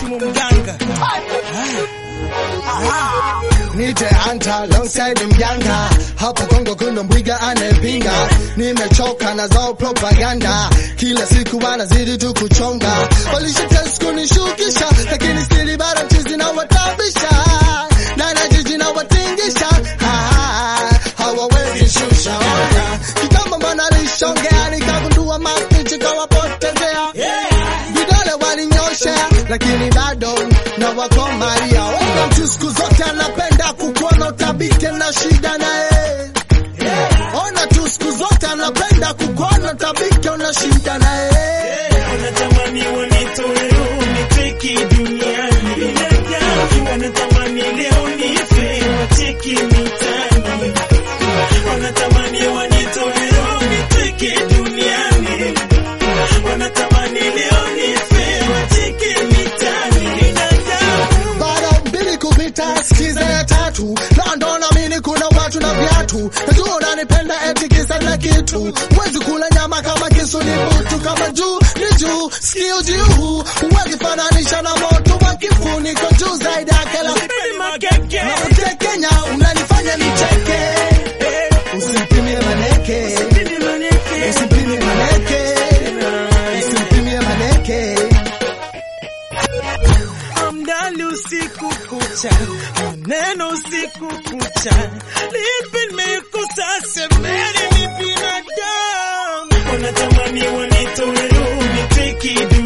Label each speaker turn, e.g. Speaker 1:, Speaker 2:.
Speaker 1: Kasimu mganga
Speaker 2: Nite anta alongside mjanga hapo Kongo kuna mbwiga anayepinga. Nimechoka na zao propaganda, kila siku wanazidi tu kuchonga. Walishatest kunishukisha, lakini stili bado chizi na watabisha na na jiji na watingisha Ha, hawawezi shusha ona. Kitambo mbona lishongea nikagundua mapichi kawapotezea vidole walinyoshea, lakini bado na wakomaria. Ona mtu siku zote anapenda kukuona utabike na shida naye. Ona tu siku zote anapenda kukuona utabike una shida naye.
Speaker 1: wanatamani wanitoe uniteki duniani wanatamani leo nife wacheki mitani wanatamani wanitoe uniteki duniani wanatamani leo nife wacheki mitani
Speaker 2: Baada mbili kupita sikiza ya tatu na ndo naamini kuna watu na viatu. Najua unanipenda eti kisa na kitu, huwezi kula nyama kama kisu ni butu, kama juu ni juu, sikio juu, huwezi fananisha na moto wa kifuniko juu zaidi ya kila
Speaker 1: makeke
Speaker 2: na Kenya unanifanya nicheke, usipimie maneke, usipimie maneke, usipimie maneke.
Speaker 1: Amdali usiku kucha, maneno usiku kucha, lipi nimekosa? Semeni ni binadamu, wanatamani wanitoe uniteki